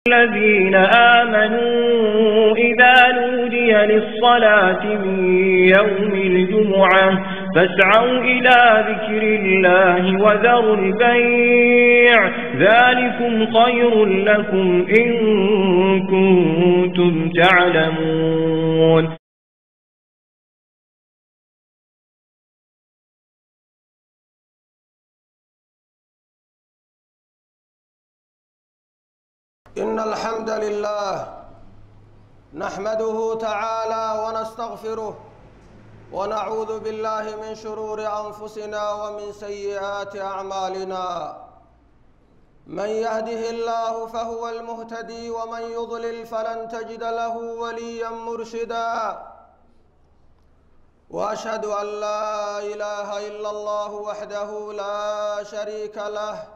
الذين آمنوا إذا نودي للصلاة من يوم الجمعة فاسعوا إلى ذكر الله وذروا البيع ذلكم خير لكم إن كنتم تعلمون إن الحمد لله نحمده تعالى ونستغفره ونعوذ بالله من شرور أنفسنا ومن سيئات أعمالنا من يهده الله فهو المهتدي ومن يضلل فلن تجد له وليا مرشدا وأشهد أن لا إله إلا الله وحده لا شريك له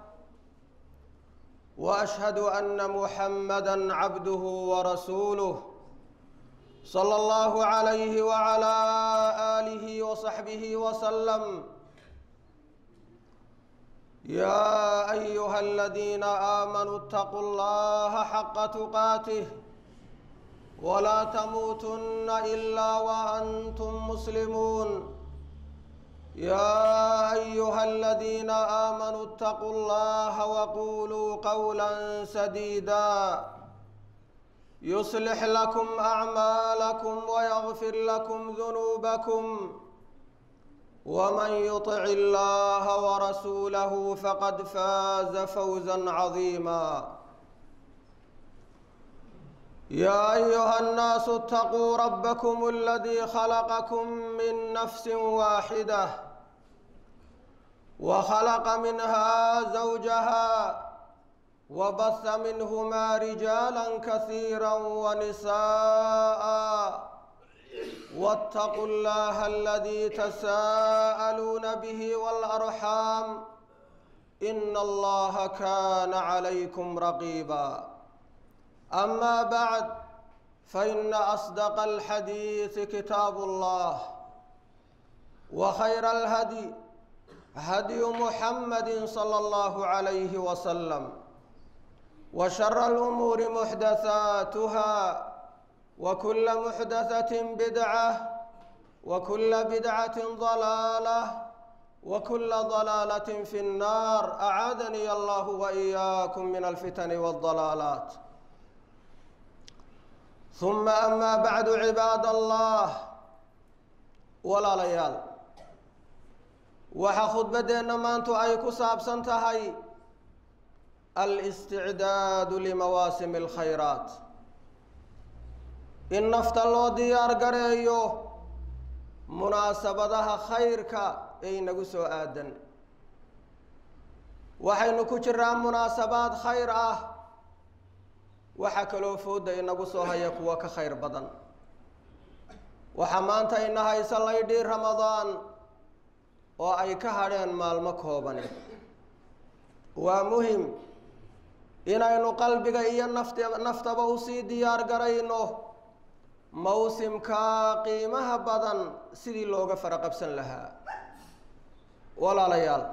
واشهد ان محمدا عبده ورسوله صلى الله عليه وعلى اله وصحبه وسلم يا ايها الذين امنوا اتقوا الله حق تقاته ولا تموتن الا وانتم مسلمون يا ايها الذين امنوا اتقوا الله وقولوا قولا سديدا يصلح لكم اعمالكم ويغفر لكم ذنوبكم ومن يطع الله ورسوله فقد فاز فوزا عظيما يا ايها الناس اتقوا ربكم الذي خلقكم من نفس واحده وخلق منها زوجها وبث منهما رجالا كثيرا ونساء واتقوا الله الذي تساءلون به والارحام ان الله كان عليكم رقيبا اما بعد فان اصدق الحديث كتاب الله وخير الهدي هدي محمد صلى الله عليه وسلم وشر الامور محدثاتها وكل محدثه بدعه وكل بدعه ضلاله وكل ضلاله في النار اعاذني الله واياكم من الفتن والضلالات ثم اما بعد عباد الله ولا ليال waxaa khudbaddeenna maantu ay ku saabsan tahay al-isticdaadu limawaasimi alkhayraat in nafta loo diyaar gareeyo munaasabadaha khayrka ee inagu soo aadan waxaynu ku jiraa munaasabaad khayr ah waxaa kaloo fooda inagu soo haya kuwa ka khayr badan waxaa maanta ina haysa laydhii ramadaan oo ay ka hadheen maalmo koobani waa muhim inaynu qalbiga iyo naft naftaba usii diyaar garayno mawsimkaa qiimaha badan sidii looga fara qabsan lahaa walaalayaal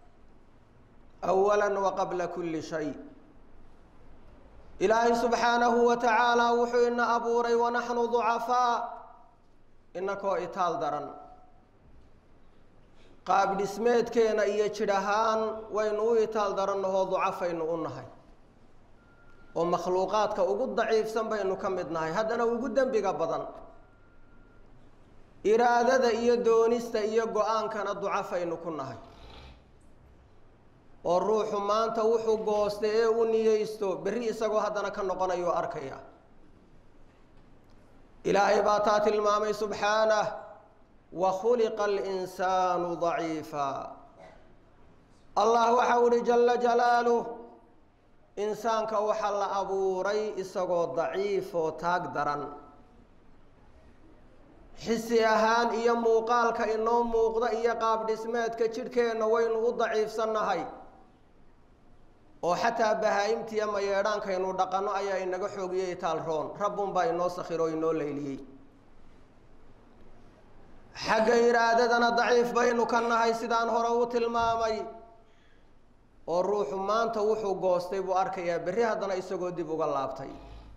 awala wa qabla kulli shay ilaahay subxaanahu wa tacaala wuxuu ina abuuray wanaxnu ducafaa inakoo itaal daran qaab dhismeedkeena iyo jidh ahaan waynu u itaal darannahoo ducafaynu u nahay oo makhluuqaadka ugu daciifsan baynu ka mid nahay haddana ugu dembiga badan iraadada iyo doonista iyo go-aankana ducafaynu ku nahay oo ruuxu maanta wuxuu goosta ee u niyeysto berri isagoo haddana ka noqonayo arkaya ilaahay baa taa tilmaamay subxaanah wakhuliqa alinsaanu daciifa allah waxau uhi jala jalaaluh insaanka waxaa la abuuray isagoo daciif oo taag daran xisi ahaan iyo muuqaalka inoo muuqda iyo qaab dhismeedka jidhkeenna waynu u daciifsannahay oo xataa bahaa-imtiiyo mayeedhaankaynu dhaqanno ayaa inaga xoogiyey itaal roon rabbunbaa inoo sakhiroo inoo leyliyey xagga iraadadana daciif baynu ka nahay sidaan hore u tilmaamay oo ruuxu maanta wuxuu goostay buu arkayaa berri haddana isagoo dib uga laabtay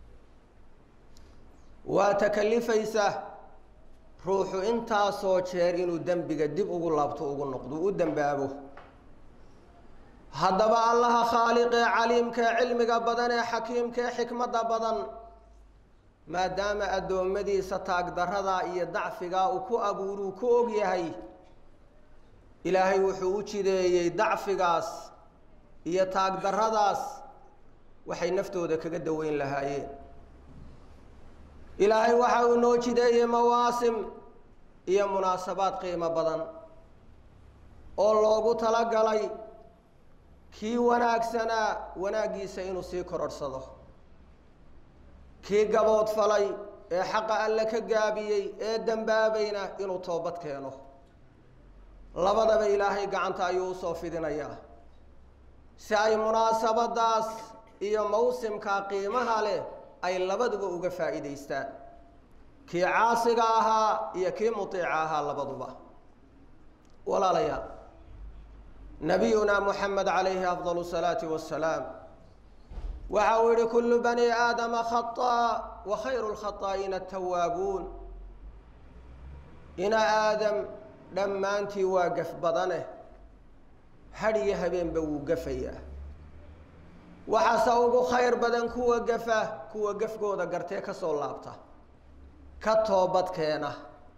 waa takalifaysa ruuxu intaasoo jeer inuu dembiga dib ugu laabto ugu noqdo u dembaabo haddaba allaha khaaliqee caliimkee cilmiga badan ee xakiimkee xikmadda badan maadaama addoommadiisa taagdarradaa iyo dacfigaa uu ku abuuruu ku og yahay ilaahay wuxuu u jideeyey dacfigaas iyo taagdarradaas waxay naftooda kaga daweyn lahaayeen ilaahay waxa uu noo jideeyey mawaasim iyo munaasabaad qiimo badan oo loogu talagalay kii wanaagsanaa wanaaggiisa inuu sii kororhsado kii gabood falay ee xaqa alle ka gaabiyey ee dembaabayna inuu toobad keeno labadaba ilaahay gacanta ayuu usoo fidinayaa si ay munaasabadaas iyo mawsimkaa qiimaha leh ay labaduba uga faa'iidaystaan kii caasiga ahaa iyo kii mutiica ahaa labaduba walaalayaal nabiyuna moxamed calayhi afdal salaati wasalaam waxa uu yihi kullu bani aadama khaطaa wa khayru lkhaطaa'iina atawaabuun ina aadam dhammaantii waa gaf badane hadh iyo habeenba wuu gafayaa waxaase ugu khayr badan kuwa gafa kuwa gafgooda gartee ka soo laabta ka toobad keena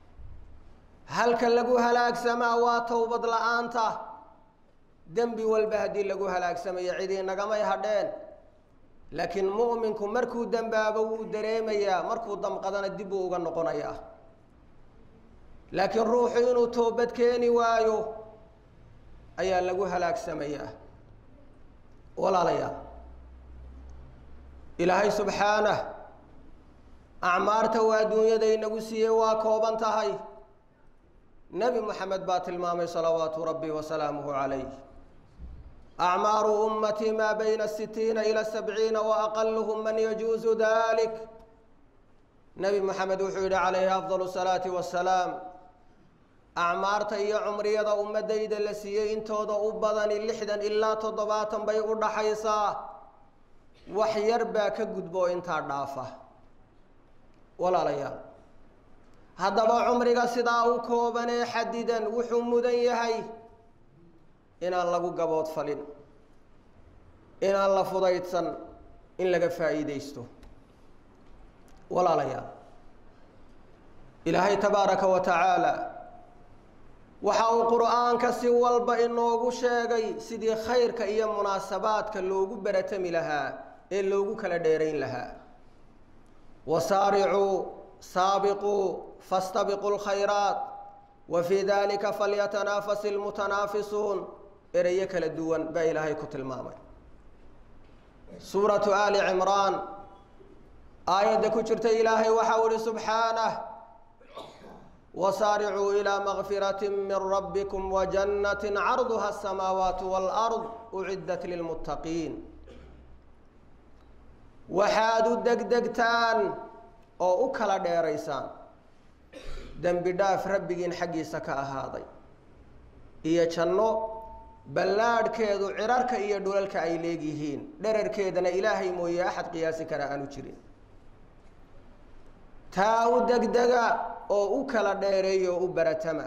halka lagu halaagsamaa waa towbad la-aanta dembi walba haddii lagu halaagsamayo cidii nagamay hadheen laakiin mu'minku markuu dembaabo wuu dareemayaa markuu damqadana dib buu uga noqonayaa laakiin ruuxu inuu toobad keeni waayo ayaa lagu halaagsamayaa walaalayaal ilaahay subxaanah acmaarta waa adduunyada inagu siiyey waa kooban tahay nebi moxamed baa tilmaamay salawaatu rabbi wasalaamuhu calayh acmaaru ummatii maa bayna sitiina ila sabciina wa aqaluhum man yajuusu dalik nebi moxamed wuxuu yihi calayhi afdal salaati wasalaam acmaarta iyo cumriyada ummadayda la siiyey intooda u badani lixdan ilaa toddobaatan bay u dhaxaysaa wax yar baa ka gudbo intaa dhaafa walaalayaal haddaba cumriga sidaa u koobanee xadidan wuxuu mudan yahay inaan lagu gabood falin inaan la fudaydsan in laga faa'iidaysto walaalayaal ilaahay tabaaraka wa tacaala waxa uu qur'aanka si walba inoogu sheegay sidii khayrka iyo munaasabaadka loogu baratami lahaa ee loogu kala dheerayn lahaa wasaaricuu saabiquu fastabiquu lkhayraat wa fii dalika falyatanaafasi almutanaafisuun ereyo kala duwan baa ilaahay ku tilmaamay suuratu aali cimraan aayadda ku jirta ilaahay waxau ihi subxaanah wasaaricuu ilaa makfirati min rabbikum wajannati carduha asamaawaatu waalard uciddat lilmuttaqiin waxaad u degdegtaan oo u kala dheeraysaan dembi dhaaf rabbigiin xaggiisa ka ahaaday iyo janno ballaadhkeedu cirarka iyo dhulalka ay leegyihiin dherarkeedana ilaahay mooye axad qiyaasi kara aanu jirin taa u degdega oo u kala dheereeya oo u baratama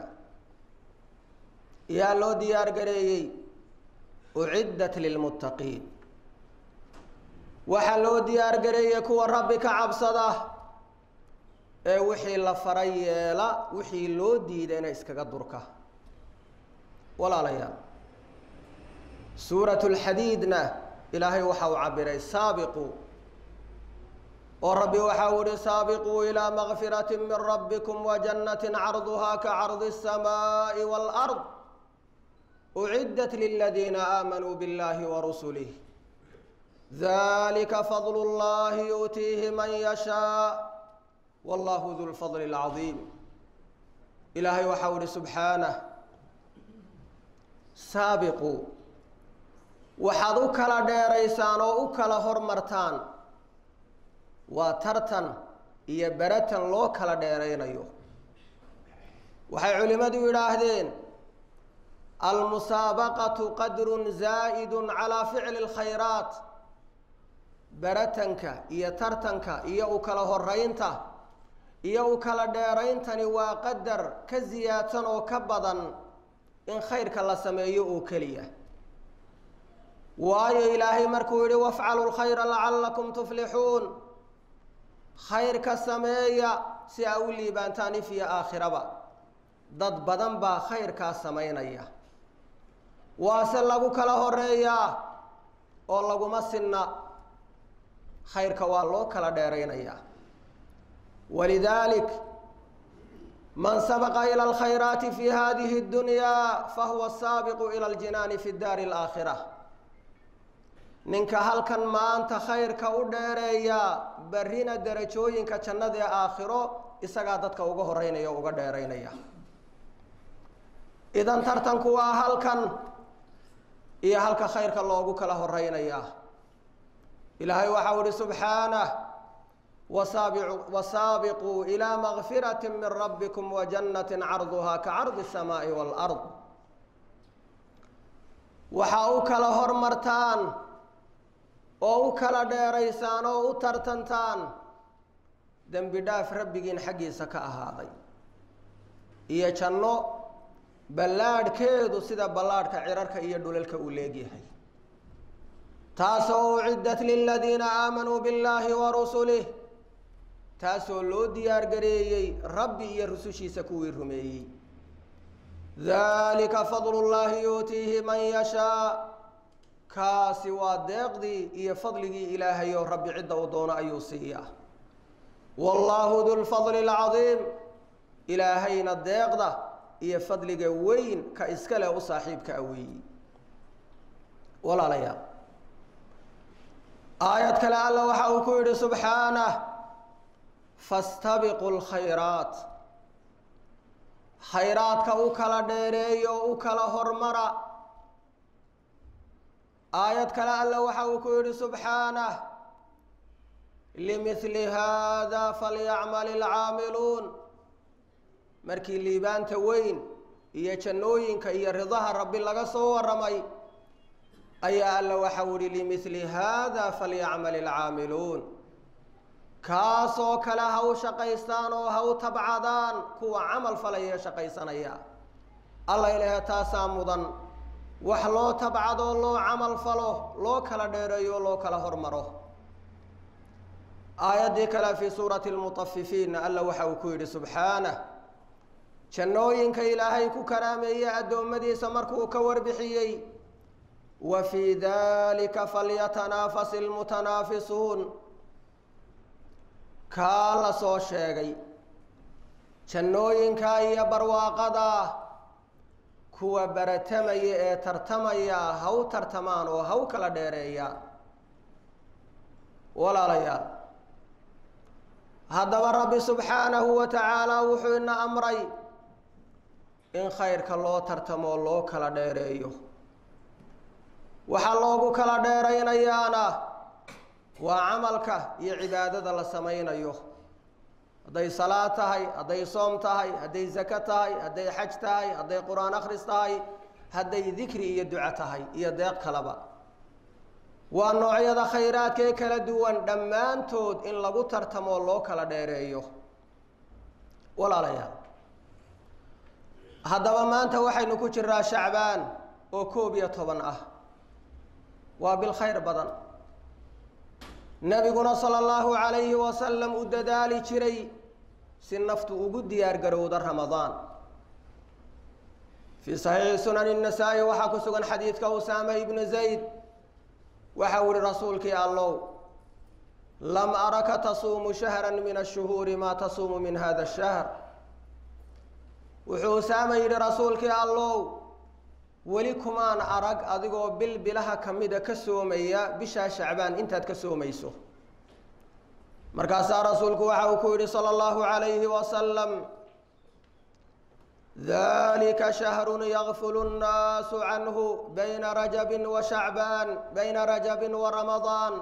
yaa loo diyaar gareeyey uciddat lilmuttaqiin waxaa loo diyaar gareeyey kuwa rabbi ka cabsada ee wixii la faray yeela wixii loo diidayna iskaga durka walaalayaal suuratu lxadiidna ilaahay waxa uu cabiray saabiqu oo rabbi waxa uu ihi saabiquu ilaa makfirati min rabbikum wajannati carduhaa ka cardi الsamaaءi wاlأrض uciddat liladiina aamanuu biاllahi warusulih dalika fadl اllahi yu'tiihi man yashaa wallahu du lfadl اlcaظiim ilaahay waxa uu ihi subxaanah saabiquu waxaad u kala dheeraysaan oo u kala hormartaan waa tartan iyo beratan loo kala dheeraynayo waxay culimmadu yidhaahdeen almusaabaqatu qadrun zaa'idun calaa ficli اlkhayraat baratanka iyo tartanka iyo u kala horeynta iyo u kala dheerayntani waa qadar ka siyaadsan oo ka badan in khayrka la sameeyo oo keliya waayo ilaahay markuu yihi wafcalu lkhayra lacallakum tuflixuun khayrka sameeya si aa u liibaantaan if iyo aakhiraba dad badan baa khayrkaa samaynaya waase lagu kala horeeyaa oo laguma sinna khayrka waa loo kala dheeraynayaa walidaalik man sabaqa ila alkhayraati fi hadihi اddunyaa fahuwa saabiqu ila aljinaani fi daari alaakhira ninka halkan maanta khayrka u dheereeya barrina derajooyinka jannada ee aakhiro isagaa dadka uga horeynaya o uga dheeraynaya idan tartanku waa halkan iyo halka khayrka loogu kala horeynaya ilaahay waxau ihi subxaanah wasaabiu wasaabiquu ilaa makfirati min rabbikum wa jannati carduhaa ka cardi الsamaai wاlard waxaa u kala hormartaan oo u kala dheeraysaan oo u tartantaan dembi dhaaf rabbigiin xaggiisa ka ahaaday iyo janno ballaadhkeedu sida ballaadhka cirarka iyo dhulalka uu leegyahay taasoo uciddat liladiina aamanuu billaahi wa rusulih taasoo loo diyaar gareeyey rabbi iyo rusushiisa kuwii rumeeyey dalika fadlu llaahi yuutiihi man yashaa kaasi waa deeqdii iyo fadligii ilaahay oo rabbi cidda uu doono ayuu siiyaa wallaahu du lfadli alcadiim ilaahayna deeqda iyo fadliga weyn ka iska leh u saaxiibka a weeyi walaalayaal aayad kale alla waxa uu ku yidhi subxaanah fastabiqu lkhayraat khayraadka u kala dheereeyo u kala hormara aayad kale alla waxa uu ku yidhi subxaanah limihli hada falyacmal ilcaamiluun markii liibaanta weyn iyo jannooyinka iyo ridaha rabbi laga soo warramay ayaa alla waxau ihi limihli hada falyacmal ilcaamiluun kaasoo kale ha u shaqaystaan oo ha u tabcadaan kuwa camal falaya shaqaysanaya alla ilahe taasaa mudan wax loo tabcado loo camal falo loo kala dheereeyo loo kala hormaro aayaddii kale fii suurati lmutafifiin alla waxa uu ku yidhi subxaanah jannooyinka ilaahay ku karaameeyey addoommadiisa markuu ka warbixiyey wa fii dalika falyatanaafas ilmutanaafisuun kaa la soo sheegay jannooyinka iyo barwaaqada kuwa baratamaya ee tartamaya ha u tartamaan oo ha u kala dheereeyaan walaalayaal haddaba rabbi subxaanahu wa tacaala wuxuu ina amray in khayrka loo tartamoo loo kala dheereeyo waxaa loogu kala dheeraynayaana waa camalka iyo cibaadada la samaynayo hadday salaad tahay hadday soom tahay hadday zako tahay hadday xaj tahay hadday qur-aan akhris tahay hadday dikri iyo duco tahay iyo deeq kaleba waa noocyada khayraadka ee kala duwan dhammaantood in lagu tartamoo loo kala dheereeyo walaalayaal haddaba maanta waxaynu ku jiraa shacbaan oo koob iyo toban ah waa bil khayr badan nebiguna sala allahu calayhi wasalam u dadaali jiray si naftu ugu diyaar garowda ramadaan fii saxiixi sunani nasaa-i waxaa ku sugan xadiidka usaama ibnu zayd waxa uu ihi rasuulkii allow lam araka tasuumu shahra min ashuhuuri maa tasuumu min hada shahr wuxuu usaama yidhi rasuulkii allow weli kumaan arag adigoo bil bilaha kamida ka soomaya bishaa shacbaan intaad ka soomayso markaasaa rasuulku waxa uu ku yidhi sala allahu calayhi wasalam dalika shahrun yakfulu nnaasu canhu bayna rajabin wa shacbaan bayna rajabin wa ramadaan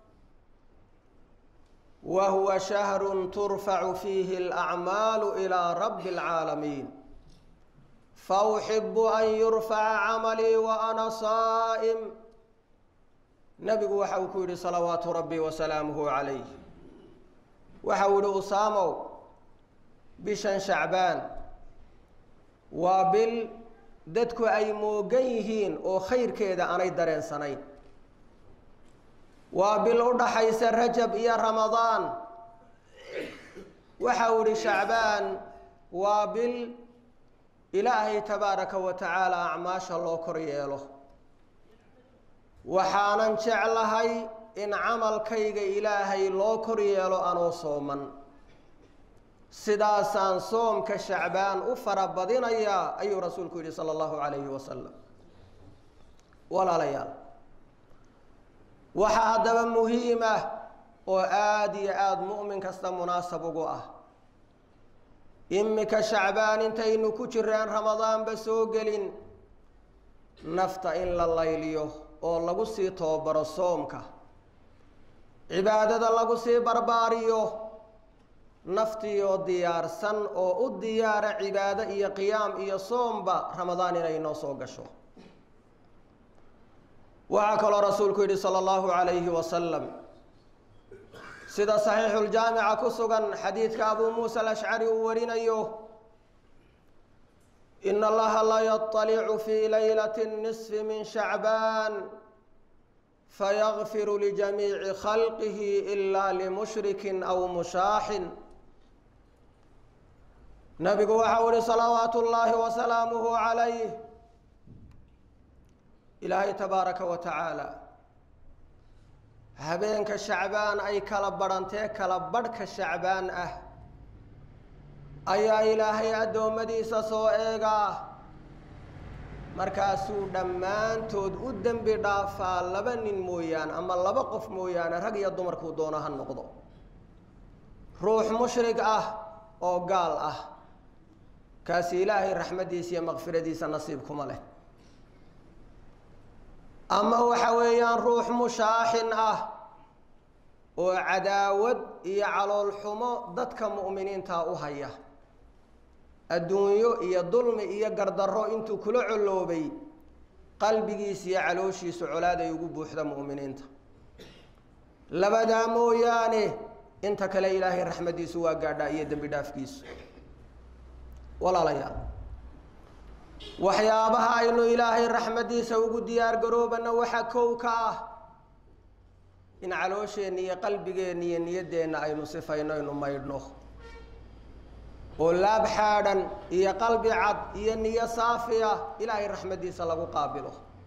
wa huwa shahrun turfacu fiihi alacmaalu ilaa rabbi alcaalamiin fauxibu an yurfaca camalii wa ana saa'im nebigu waxa uu ku yidhi salawaatu rabbi wasalaamuhu calayh waxa uu yihi usaamow bishan shacbaan waa bil dadku ay moogan yihiin oo khayrkeeda aanay dareensanayn waa bil u dhaxaysa rajab iyo ramadaan waxa uu yihi shacbaan waa bil ilaahay tabaaraka wa tacaala acmaasha loo kor yeelo waxaanan jeclahay in camalkayga ilaahay loo kor yeelo anoo sooman sidaasaan soomka shacbaan u farabadinayaa ayuu rasuulku yidhi sala allahu calayhi wasalam walaalayaal waxaa haddaba muhiim ah oo aada iyo aada mu'min kasta munaasab ugu ah imika shacbaan intaynu ku jiraan ramadaanba soo gelin nafta in la layliyo oo lagu sii tababaro soomka cibaadada lagu sii barbaariyo naftiioo diyaarsan oo u diyaara cibaado iyo qiyaam iyo soomba ramadaan inay noo soo gasho waxaa kaloo rasuulku yidhi sala allahu calayhi wasalam sida saxiixuljaamica ku sugan xadiidka abuu muusa alashcari uu warinayo ina allaha la yaطalicu fii laylati nisfi min shacbaan fayagfiru lijamiici khalqihi ila limushrikin aw mushaaxin nabigu waxau ihi salawaatu ullaahi wasalaamuhu calayh ilaahay tabaaraka wa tacaala habeenka shacbaan ay kala badhantee kala badhka shacbaan ah ayaa ilaahay addoommadiisa soo eegaa markaasuu dhammaantood u dembi dhaafaa laba nin mooyaane ama laba qof mooyaane rag iyo dumarkuu doono ha noqdo ruux mushrig ah oo gaal ah kaasi ilaahay raxmaddiisa iyo makfiradiisa nasiib kuma leh ama waxa weeyaan ruux mushaaxin ah oo cadaawad iyo caloolxumo dadka mu'miniinta u haya adduunyo iyo dulmi iyo gardarro intuu kula colloobay qalbigiisa iyo calooshiisu colaaday ugu buuxda mu'miniinta labadaa mooyaane inta kale ilaahay raxmaddiisu waa gaadhaa iyo dembi dhaafkiisu walaalayaal waxyaabaha aynu ilaahay raxmaddiisa ugu diyaar garoobana waxaa kow ka ah in caloosheenna iyo qalbigeenna iyo niyaddeenna aynu sifayno aynu maydhno oo laab xaadhan iyo qalbi cad iyo niyo saafiya ilaahay raxmaddiisa lagu qaabilo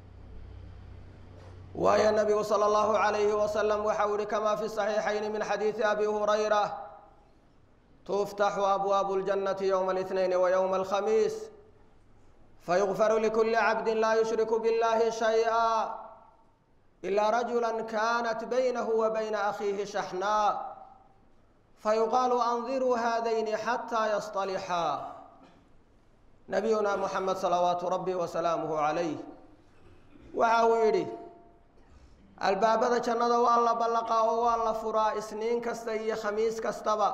waayo nabigu sala allahu calayhi wasalam waxau yihi kamaa fi saxiixayni min xadiidi abi hurayra tuftaxu abwaabu ljannati yowma اlitnayn wa yowma alkhamiis fayugfaru likuli cabdi laa yushriku biاllahi shayئa ilaa rajula kanat baynahu wa bayna akhiihi shaxnaa fayuqaalu andiruu haadayni xataa yasطalixaa nabiyuna muxamed salawaatu rabbi wasalaamuhu calayh waxa uu yidhi albaabada jannada waa la ballaqaa oo waa la furaa isniin kasta iyo khamiis kastaba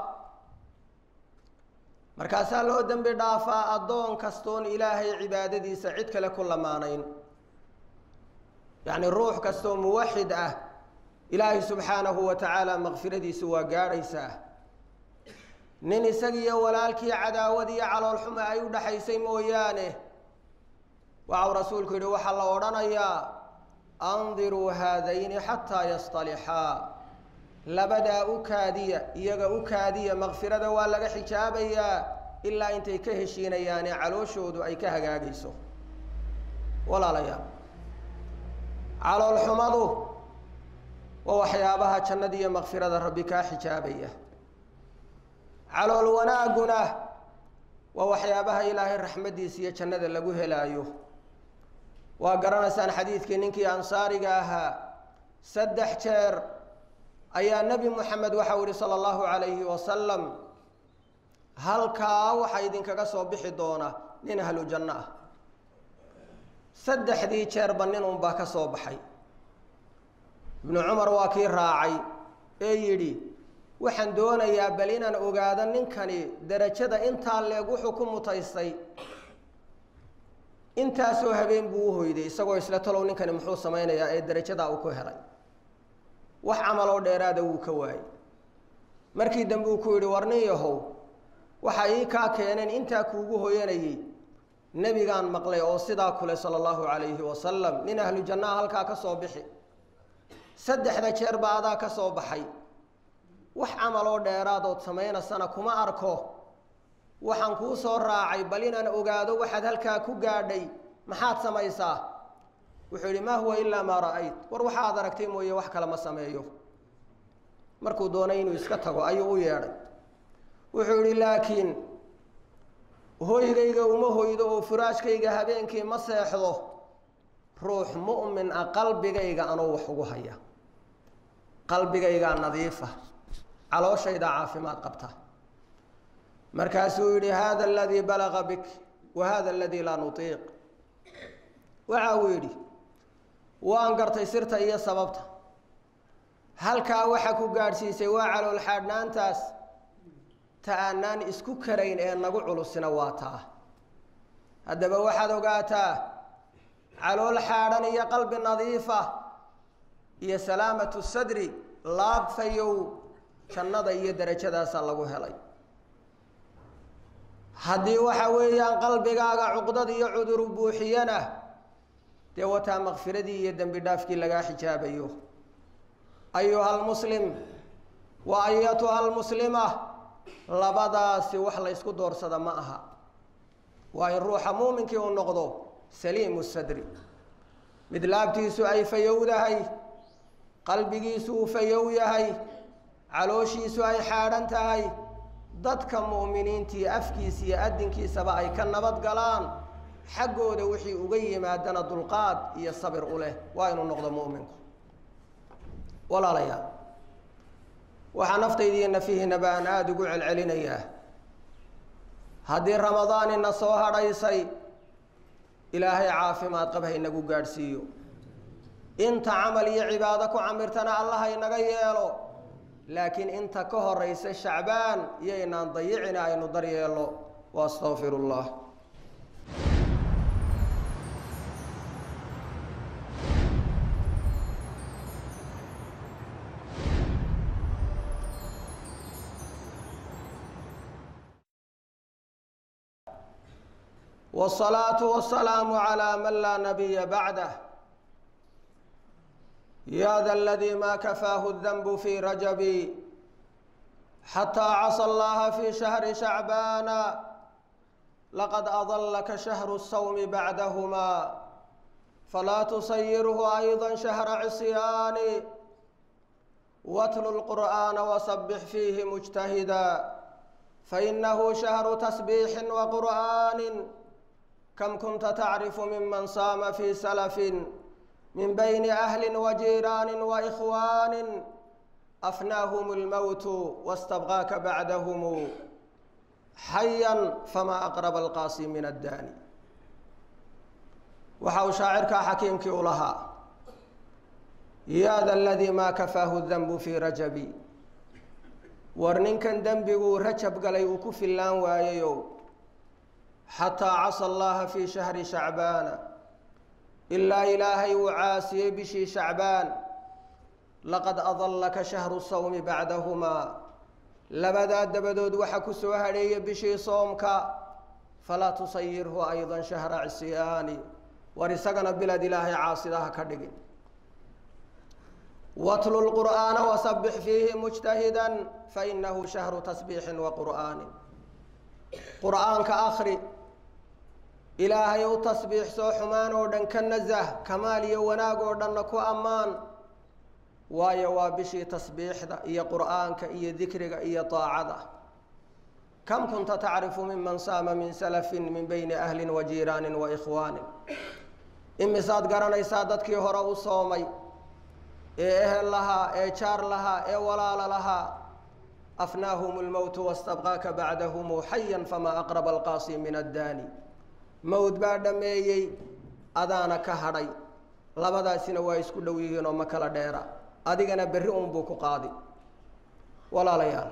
markaasaa loo dembi dhaafaa addoon kastoon ilaahay cibaadadiisa cid kale ku lamaanayn yacni ruux kastoo muwaxid ah ilaahay subxaanahu wa tacaala makfiradiisu waa gaadhaysaa nin isagiiyo walaalkii cadaawad iyo caloolxuma ay u dhaxaysay mooyaane waxau rasuulku yidhi waxaa la odhanayaa andiruu haadayni xataa yasطalixaa labadaa u kaadiya iyaga u kaadiya makfirada waa laga xijaabayaa ilaa intay ka heshiinayaane calooshoodu ay ka hagaagayso walaalayaal caloolxumadu waa waxyaabaha jannada iyo makfirada rabbi kaa xijaabaya calool wanaagguna waa waxyaabaha ilaahay raxmaddiisa iyo jannada lagu helaayo waa garanaysaan xadiidkii ninkii ansaariga ahaa saddex jeer ayaa nebi moxamed waxau yihi sala allahu calayhi wasalam halkaa waxaa idinkaga soo bixi doona nin ahlu janno ah saddexdii jeerba nin unbaa ka soo baxay ibnu cumar waa kii raacay ee yidhi waxaan doonayaa bal inaan ogaado ninkani derajada intaa leeg wuxuu ku mutaystay intaasoo habeen buu u hoyday isagoo isla talow ninkani muxuu samaynayaa ee darajadaa uu ku helay wax camaloo dheeraada wuu ka waayey markii dambe uu ku yidhi war nin yahow waxa ii kaa keeneen intaa kuugu hoyanayey nebigaan maqlay oo sidaa kule sala allahu calayhi wasalam nin ahlu jannaha halkaa ka soo bixi saddexda jeer baa adaa ka soo baxay wax camaloo dheeraadood samaynasana kuma arko waxaan kuu soo raacay bal inaan ogaado waxaad halkaa ku gaadhay maxaad samaysaa wuxuu yidhi maa huwa ilaa maa ra'ayt war waxaad aragtay mooye wax kale ma sameeyo markuu doonay inuu iska tago ayuu u yeedhay wuxuu yidhi laakiin hoygayga uma hoydo oo furaashkayga habeenkii ma seexdo ruux mu'min ah qalbigayga anuu wax ugu haya qalbigaygaa nadiifa calooshaydaa caafimaad qabta markaasuu yidhi hada aladii balaga bik wa hada aladii laa nutiiq waxa uu yidhi waan gartay sirta iyo sababta halkaa waxa ku gaadhsiisay waa calool xaadhnaantaas ta aanaan isku karayn ee nagu culusina waa taa haddaba waxaad ogaataa calool xaadhan iyo qalbi nadiifa iyo salaamatu sadri laabfayow jannada iyo darajadaasaa lagu helay haddii waxa weeyaan qalbigaaga cuqdad iyo cuduru buuxiyana dee wataa makfiradii iyo dembi dhaafkii lagaa xijaabayo ayuha almuslim wa ayatuha almuslima labadaasi wax la ysku doorsada ma aha waa in ruuxa muuminkii uu noqdo saliimu sadri mid laabtiisu ay fayowdahay qalbigiisu uu fayow yahay calooshiisu ay xaadhan tahay dadka mu'miniintii afkiisa iyo adinkiisaba ay ka nabad galaan xaggooda wixii uga yimaadana dulqaad iyo sabir u leh waa inuu noqdo mu'minku walaalayaal waxaa naftayda iyo nafihiinaba aan aada ugu celcelinayaa haddii ramadaanina soo hadhaysay ilaahay caafimaad qab haynagu gaadhsiiyo inta camal iyo cibaado ku camirtana allah haynaga yeelo laakiin inta ka horaysa shacbaan iyaynaan dayicina aynu daryeelno wa astaqfiru llah والصلاة والسلام على من لا نبي بعده يا ذا الذي ما كفاه الذنب في رجب حتى عصى الله في شهر شعبان لقد أضلك شهر الصوم بعدهما فلا تصيره أيضا شهر عصيان واتل القرآن وسبح فيه مجتهدا فإنه شهر تسبيح وقرآن كم كنت تعرف ممن صام في سلف من بين أهل وجيران وإخوان أفناهم الموت واستبغاك بعدهم حيا فما أقرب القاسي من الداني وحاو شاعرك حكيمك لها يا ذا الذي ما كفاه الذنب في رجبي ورننكن ذنبه رجب قلي وكف اللان واييو حتى عصى الله في شهر شعبان ilaa ilaahay uu caasiyey bishii shacbaan laqad adallaka shahru sawmi bacdahumaa labadaa dabadood waxa ku soo hadheeya bishii soomka falaa tusayirhu aydan shahra cisyaani war isagana bilad ilaahay caasidaha ka dhigin watlu lqur'aana wasabbix fiihi mujtahidan fainahu shahru tasbiixin wa qur'aanin qur'aanka akri ilaahay u tasbiixsoo xumaan oo dhan ka nasah kamaal iyo wanaag oo dhanna ku ammaan waayo waa bishii tasbiixda iyo qur'aanka iyo dikriga iyo daacada kam kunta tacrifu miman saama min salafin min bayni ahlin wa jiiraanin wa ikhwaanin imisaad garanaysaa dadkii hore u soomay ee ehel lahaa ee jaar lahaa ee walaala lahaa afnaahum lmowtu wastabqaaka bacdahumu xayan famaa aqraba alqaasi min addaani mowd baa dhammeeyey adaana ka hadhay labadaasina waa isku dhow yihiin oo ma kala dheera adigana berri unbuu ku qaadi walaalayaal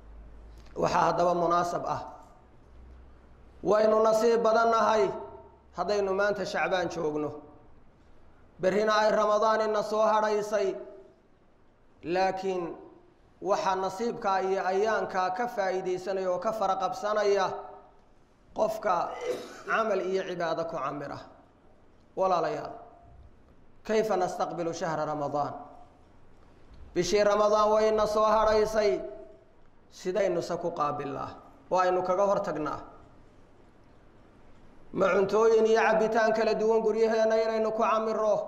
waxaa haddaba munaasab ah waynu nasiib badan nahay haddaynu maanta shacbaan joogno berrina ay ramadaan ina soo hadhaysay laakiin waxaa nasiibkaa iyo ayaankaa ka faa'iidaysanaya oo ka fara qabsanaya qofka camal iyo cibaado ku camira walaalayaal kayfa nastaqbilu shahra ramadaan bishii ramadaan wayna soo hadhaysay sidaynuse ku qaabilnaa oo aynu kaga hor tagnaa ma cuntooyin iyo cabbitaan kala duwan guryaheenna inaynu ku camiro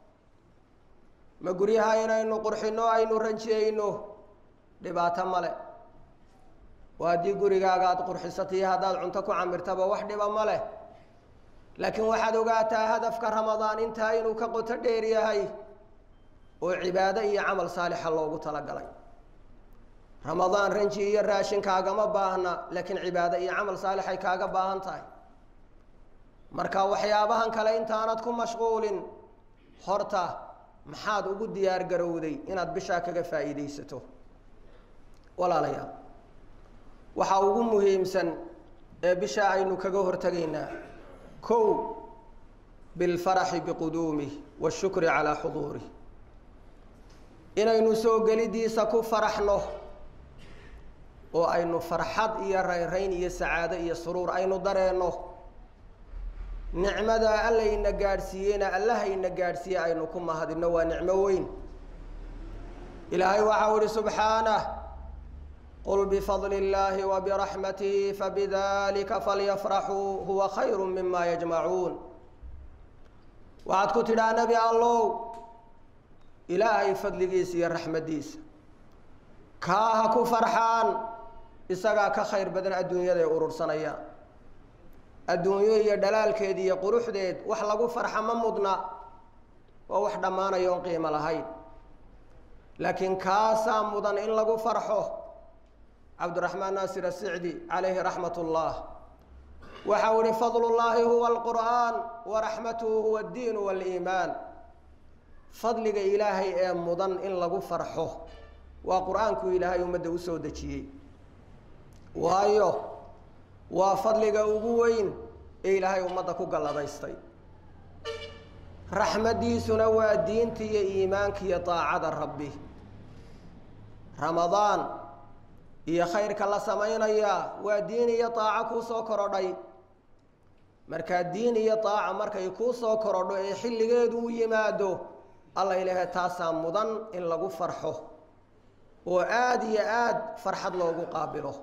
ma guryaha inaynu qurxinno aynu ranjiyeyno dhibaato male oo haddii gurigaaga aada qurxisatiyo haddaad cunto ku camirtaba wax dhiba ma leh laakiin waxaad ogaataa hadafka ramadaan intaa inuu ka qoto dheer yahay oo cibaado iyo camal saalixa loogu talagalay ramadaan ranji iyo raashin kaagama baahna laakiin cibaado iyo camal saalixay kaaga baahan tahay marka waxyaabahan kale intaanad ku mashquulin horta maxaad ugu diyaar garowday inaad bishaa kaga faa'iidaysato walaalayaal waxaa ugu muhiimsan ee bishaa aynu kaga hortegaynaa kow bilfaraxi biquduumih waashukri calaa xuduurih inaynu soo gelidiisa ku faraxno oo aynu farxad iyo rayrayn iyo sacaado iyo suruur aynu dareenno nicmadaa allayna gaadhsiiyeyna allahayna gaadhsiiye aynu ku mahadinno waa nicmo weyn ilaahay waxau ihi subxaanah qul bifadli اllaahi wabiraxmatihi fabidalika falyafraxuu huwa khayru mima yajmacuun waxaad ku tidhaa nebi allow ilaahay fadligiisa iyo raxmaddiisa kaa ha ku farxaan isagaa ka khayr badan adduunyadaay urursanayaan adduunyo iyo dhalaalkeed iyo quruxdeed wax lagu farxa ma mudna waa wax dhammaanaya oon qiimo lahayn laakiin kaasaa mudan in lagu farxo cabdiraxmaan naasir asicdi calayhi raxmat ullah waxau ihi fadlu llaahi huwa alqur'aan wa raxmatuhu huwa addiin waliimaan fadliga ilaahay ee mudan in lagu farxo waa qur-aanku ilaahay ummadda usoo dejiyey waayo waa fadliga ugu weyn ee ilaahay ummadda ku galladaystay raxmaddiisuna waa diinta iyo iimaanka iyo daacada rabbi ramadaan iyo khayrka la samaynayaa waa diin iyo daaco kuu soo korodhay markaa diin iyo daaca markay kuu soo korodho ee xilligeedu u yimaado alla ilaahay taasaa mudan in lagu farxo oo aada iyo aada farxad loogu qaabilo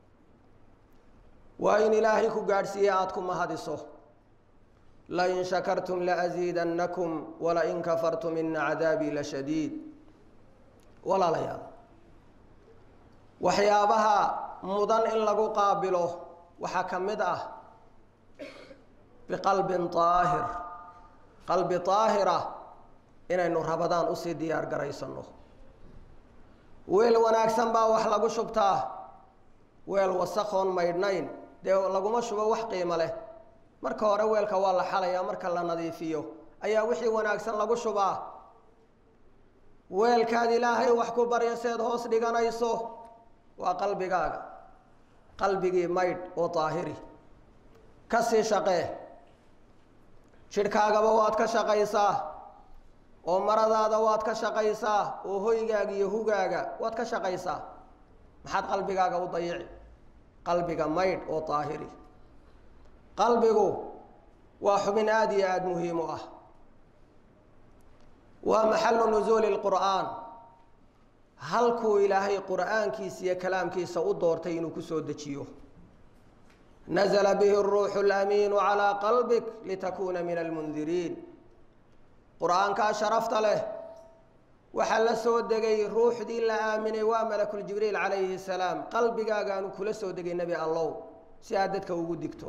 waa in ilaahay ku gaadhsiiye aada ku mahadiso lain shakartum laasiidannakum walain kafartum ina cadaabii la shadiid walaalayaal waxyaabaha mudan in lagu qaabilo waxaa ka mid ah biqalbin aahir qalbi aahira inaynu rabadaan usii diyaar garaysano weel wanaagsan baa wax lagu shubtaa weel wasakhoon maydhnayn dee laguma shubo wax qiimo leh marka hore weelka waa la xalayaa marka la nadiifiyo ayaa wixii wanaagsan lagu shubaa weelkaad ilaahay wax ku barya seed hoos dhiganayso waa qalbigaaga qalbigii maydh oo daahiri ka sii shaqee jidhkaagaba waad ka shaqaysaa oo maradaada waad ka shaqaysaa oo hoygaaga iyo hugaaga waad ka shaqaysaa maxaad qalbigaaga u dayici qalbiga maydh oo daahiri qalbigu waa xubin aada iyo aada muhiim u ah waa maxalu nusuuli lqur'aan halkuu ilaahay qur'aankiisa iyo kalaamkiisa u doortay inuu kusoo dejiyo nazla bihi اruuxu اlamiinu calىa qalbik litakuuna min almundiriin qur-aankaa sharafta leh waxaa la soo degay ruuxdii la aaminay waa malakuljibriil calayhi salaam qalbigaagaanu kula soo degay nebi allow si aad dadka ugu digto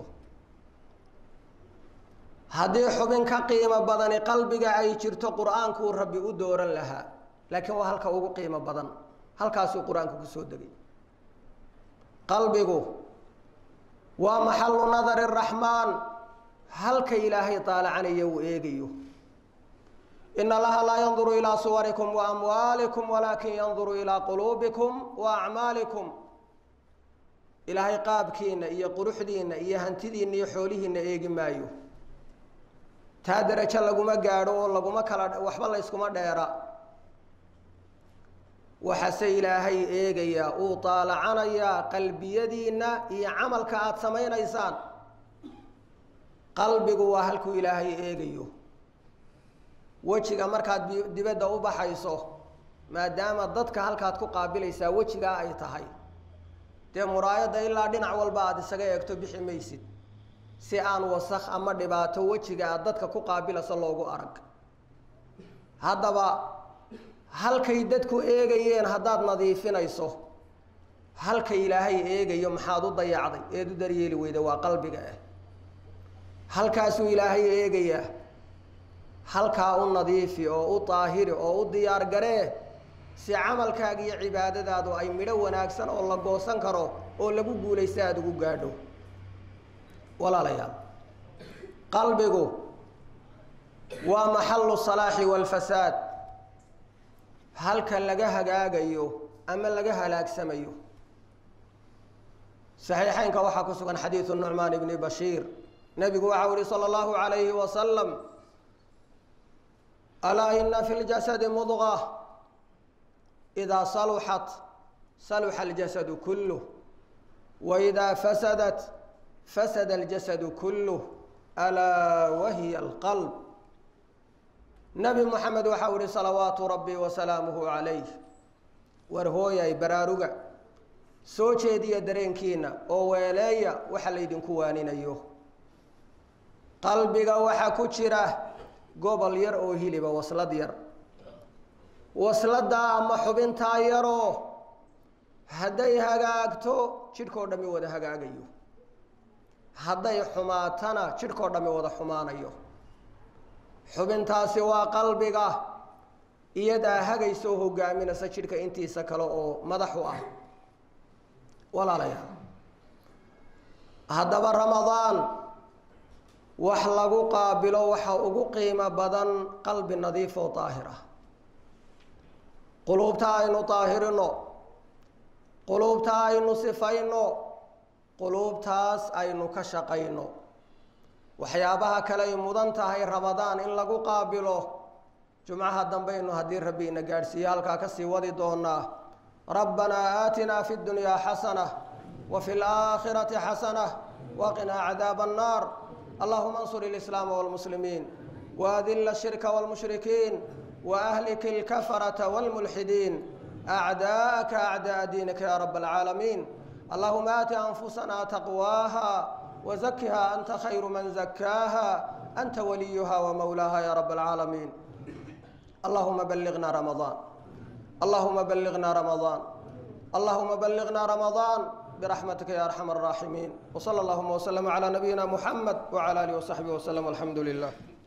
haddii xubin ka qiimo badani qalbiga ay jirto qur-aankuu rabbi u dooran lahaa laakiin waa halka ugu qiimo badan halkaasuu qur-aanku kusoo degay qalbigu waa maxalu nadari raxmaan halka ilaahay daalacanayo uu eegayo in allaha laa yanduru ilaa suwarikum wa amwaalikum walaakin yanduru ilaa quluubikum wa acmaalikum ilaahay qaabkiina iyo quruxdiina iyo hantidiina iyo xoolihiina eegi maayo taa derajo laguma gaadho oo laguma kala waxba layskuma dheera waxaase ilaahay eegayaa uu taalacanayaa qalbiyadiinna iyo camalka aada samaynaysaan qalbigu waa halkuu ilaahay eegayo wejiga markaad dibadda u baxayso maadaama dadka halkaad ku qaabilaysaa wejigaa ay tahay dee muraayadda ilaa dhinac walba aada isaga eegto bixi maysid si aan wasakh ama dhibaato wejiga aad dadka ku qaabilayso loogu arag haddaba halkay dadku eegayeen haddaad nadiifinayso halka ilaahay eegayo maxaad u dayacday eed u daryeeli weyda waa qalbiga ah halkaasuu ilaahay eegayaa halkaa u nadiifi oo u daahiri oo u diyaar garee si camalkaaga iyo cibaadadaadu ay midho wanaagsan oo la goosan karo oo lagu guulaysta aada ugu gaadho walaalayaal qalbigu waa maxalu salaaxi waalfasaad halka laga hagaagayo ama laga halaagsamayo saxiixeynka waxaa ku sugan xadiidu nucmaan ibni bashiir nebigu waxau ihi salى اllahu عalayhi wasalam alaa ina fi ljasadi mudqa idaa saluxat saluxa اljasadu kuluh waidaa fasadat fasada اljasadu kuluh alaa wahiya alqalb nebi moxamed waxau ihi salawaatu rabbi wasalaamuhu calayh war hooyay baraaruga soo jeediya dareenkiina oo weeleeya waxa laydinku waaninayo qalbiga waxaa ku jira gobol yar oo hiliba waslad yar wasladaa ama xubintaa yaroo hadday hagaagto jidhkao dhammi wada hagaagayo hadday xumaatana jidhkao dhammi wada xumaanayo xubintaasi waa qalbiga iyadaa hagaysoo hogaaminaysa jidhka intiisa kale oo madax u ah walaalayaal haddaba ramadaan wax lagu qaabilo waxa ugu qiimo badan qalbi nadiif oo daahir ah quluubta aynu daahirino quluubta aynu sifayno quluubtaas aynu ka shaqayno waxyaabaha kale ay mudan tahay ramadaan in lagu qaabilo jumcaha dambaynu haddii rabbi ina gaadhsiiye halkaa kasii wadi doonaa rabbanaa aatinaa fi ddunyaa xasana wa fi laakhirati xasana waqinaa cadaaba annaar allahuma ansur ilislaama walmuslimiin waadilla ashirka walmushrikiin waahlik ilkafarata walmulxidiin acdaa'aka acda'a diinika ya rab alcaalamiin allahuma aati anfusanaa taqwaaha وزكها أنت خير من زكاها أنت وليها ومولاها يا رب العالمين اللهم بلغنا رمضان اللهم بلغنا رمضان اللهم بلغنا رمضان برحمتك يا أرحم الراحمين وصلى اللهم وسلم على نبينا محمد وعلى آله وصحبه وسلم والحمد لله